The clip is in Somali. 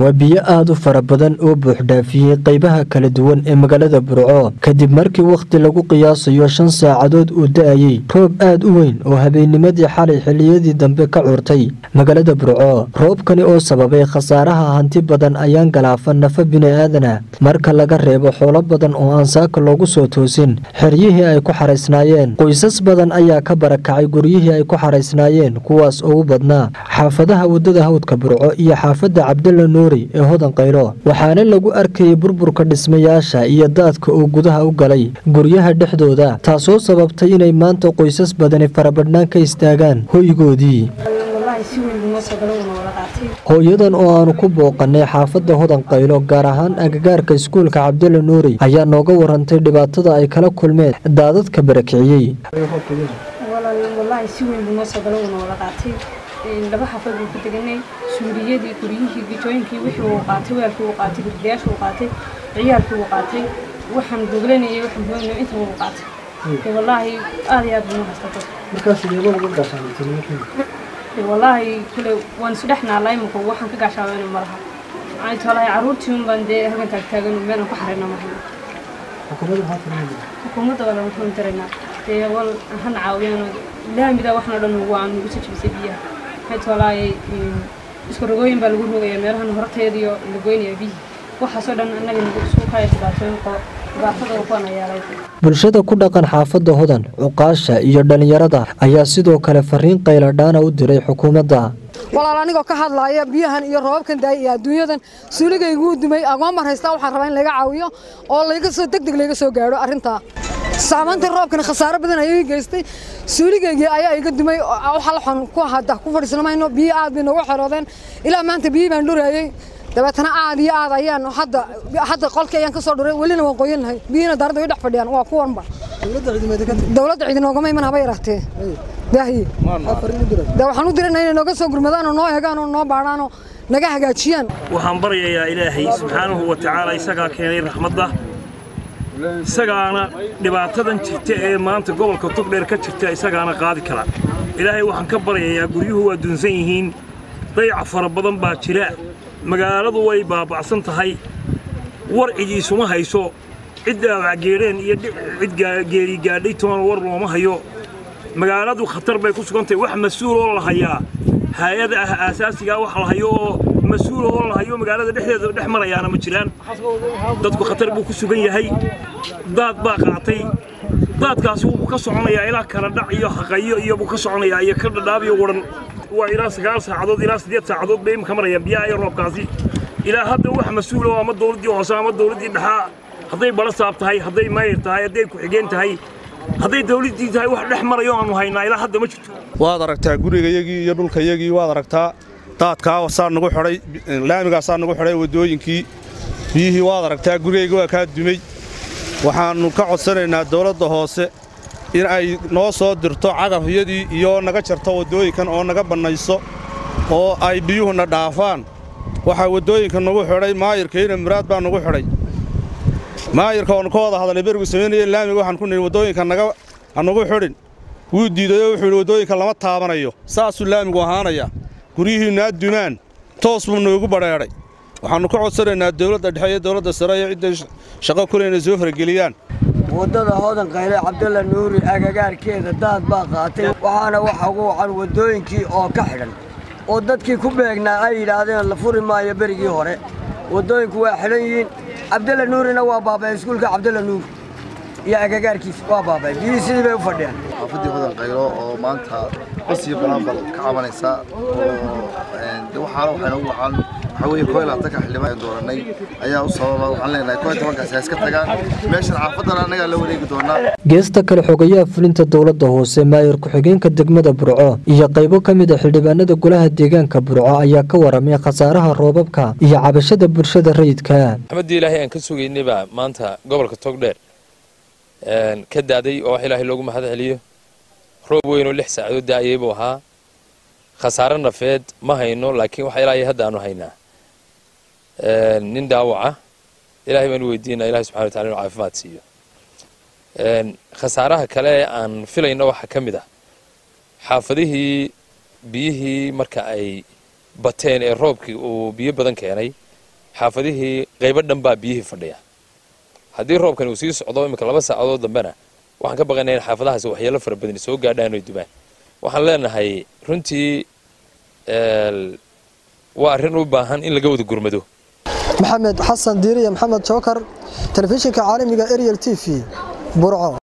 waa biyo aada u fara badan oo buuxdhaafiyey qaybaha kala duwan ee magaalada burco kadib markii wakhti lagu qiyaasayo shan saacadood uu da-ayey roob aad u weyn oo habeennimadii xalay xilliyadii dambe ka curtay magaalada burco roobkani oo sababay khasaaraha hanti badan ayaan galaafan nafa bini-aadana marka laga reebo xoolo badan oo aan saaka loogu soo toosin xeryihii ay ku xaraysnaayeen qoysas badan ayaa ka barakacay guryihii ay ku xaraysnaayeen kuwaas oo u badnaa xaafadaha waddada hawdka burco iyo xaafadda cabdalla nuuri ee hodan qaylo waxaana lagu arkayay burburka dhismayaasha iyo daadka oo gudaha u galay guryaha dhexdooda taasoo sababtay inay maanta qoysas badani farabadhnaan ka istaagaan hoygoodii hooyadan oo aanu ku booqanay xaafadda hodan qaylo gaar ahaan agagaarka iskuulka cabdalla nuuri ayaa nooga warantay dhibaatada ay kala kulmeen daadadka barakiciyey laba xafad buu ku deganay suuriyadii guryihii gijooyinkii wixii uu qaatay weelkii uu qaatay gurdayaashii uu qaatay ciyaalkii uu qaatay waxaan goglanayay waxaan hooynay inta uu qaatay dee wallaahi aad iyo aad buu haysata dee wallaahi kule waan isu dhex naalaa imika waxaan ka gaashaabayna ma laha maxay tolahay carruurtii un baan dee halkan taagtaagan meelan ku xarayna mahayno xukuumadda waa laga toon daraynaa dee wal hana caawiyaan laamida waxna dhan waa nugu soo jebisay biyaha tolaayay isku rogooyin baa lagu rogaya meelahan horteediyo la goynaya biyi waxaasoo dhan annaga nagu isku kaya dhibaatooyin qo dhibaatada kuwan ayaa bulshada ku dhaqan xaafadda hodan cuqaasha iyo dhallinyarada ayaa sidoo kale fariin qayladhaana u diray xukuumadda walaal anigoo ka hadlaaya biyahan iyo roobabkan daaya iyo adduunyadan suuligayguu dumay agoon mar haystaa waxaan rabaa in laga caawiyo oo layga soo deg deg layga soo gaadho arrintaa saamaynta roobkana khasaaro badan ayay geystay suuligaygii ayaa iga dumay waxa waxaan ku hadda ku fadhiisna mayno biyo aad bay noogu xeroodeen ilaa maanta biyo baan dhurayay dabeetana aad iyo aad ayaan hadda hadda qolkii ayaan ka soo dhuray welina waan qoyan lahay biyina daarada way dhex fadhiyaan waa kuwanba dowladda ciidin oogama iman haba yaraatee daahiye de waxaan u dirana inay nooga soo gurmadaan oo noo eegaan oo noo baadhaan oo naga hagaajiyaan waxaan baryayaa ilaahay subxaanahu wa tacaala isagaa keenay raxmadda isagaana dhibaatadan jirta ee maanta gobolka togdheer ka jirta isagaana qaadi kara ilaahay waxaan ka baryayaa guryuhu waa dunsan yihiin dayac fara badan baa jira magaaladu way baaba'san tahay war cidiisuma hayso cid dhaawacgeedheen iyo cid geeri gaadhay toona war looma hayo magaaladu khatar bay ku sugan tahay wax mas-uul oo la hayaa hay-ada ah aasaasigaa wax la hayo oo mas-uul oo la hayo magaalada dhexdeeda dhex marayaana ma jiraan dadku khatar buu ku sugan yahay daad baa qaatay daadkaasi wuxuu ka soconayaa ilaa kala dhac iyo haqayo iyo buu ka soconayaa iyo ka dhadhaabiyo wadhan waa ilaa sagaal saacadood ilaa siddeed saacadood bay imika marayaan biyaha iyo roobkaasi ilaa hadda wax mas-uul oo ama dowladdii hoose ama dowladdii dhexaa hadday balasaab tahay hadday maayir tahay hadday ku-xigeen tahay hadday dawladdii tahay wax dhex marayo aanu haynaa ilaa hadda ma jirto waad aragtaa gurigayagii iyo dhulkayagii waad aragtaa daadkaa saa nagu xidhay laamigaasaa nagu xidhay waddooyinkii biyihii waad aragtaa gurigayga waa kaa dumay waxaannu ka codsanaynaa dawladda hoose in ay noo soo dirto cagafyadii iyo naga jarto waddooyinkan oo naga bannayso oo ay biyuhuna dhaafaan waxaa waddooyinka nagu xidhay maayirkayna muraad baa nagu xidhay maayirka oonu ka wada hadalnay berigu samaynaya laamiga waxaan ku nidhi waddooyinka naga hanugu xidhin wuu diidayoo wuxuu yidhi waddooyinka lama taabanayo saasuu laamigu ahaanaya guryihiinna addumaan toos buu noogu badheedhay waxaannu ka codsanaynaa dawladda dhexe iyo dawladda sare iyo cidday shaqo kule inay soo farageliyaan waddada hodan qayle cabdalla nuuri agagaarkeeda daad baa qaatay waxaana waxa ugu wacan waddooyinkii oo ka xidhan oo dadkii ku beegnaa ay yidhaahdeen la furi maayo berigii hore waddooyinku waa xidhan yihiin cabdalla nuurina waa baaba'ay iskuulka cabdalla nuur iyo agagaarkiisa waa baaba'ay biyihii sidii bay u fadhiyaan xaafaddii hodan qaylo oo maanta bas iyo banaanbal ka cabanaysa oo waxaana waxayna u wacaan waxaa weeye koo iyo labaatanka xildhibaan dooranay ayaa u sababa waxaan leenahay koo iyo tobankaasi ha iska tagaan meeshan xaafaddana annagaa la wareegi doonaa geesta kale xogayaha fulinta dowladda hoose maayir ku-xigeenka degmada burco iyo qaybo ka mid a xildhibaanada golaha deegaanka burco ayaa ka waramay khasaaraha roobabka iyo cabashada bulshada rayidka maxamadii ilaahay aan ka sugaynay baa maanta gobolka togdheer ka daaday oo wax ilaahay loogu mahad celiyo roob weynoo lix saacadood daayay buu ahaa khasaare nafeed ma hayno laakiin waxa ilaahay hadda aanu haynaa nin dhaawaca ilaahay baanu weydiinaa ilahay subxana wa tacala inuu caafimaad siiyo khasaaraha kale ee aan filayno waxaa ka mid ah xaafadihii biyihii marka ay bateen ee roobkii uu biyo badan keenay xaafadihii qaybo dhan baa biyihii fadhiya haddii roobkani uu sii socdo iminka laba saacadood dambena waxaan ka baqaynaa in xaafadahaasi waxyeelo fara badani soo gaadhaan oy dubaan waxaan leenahay runtii waa arrin u baahan in laga wada gurmado maxamed xasan diiriye maxamed jookar telefishinka caalamiga ariel t v burco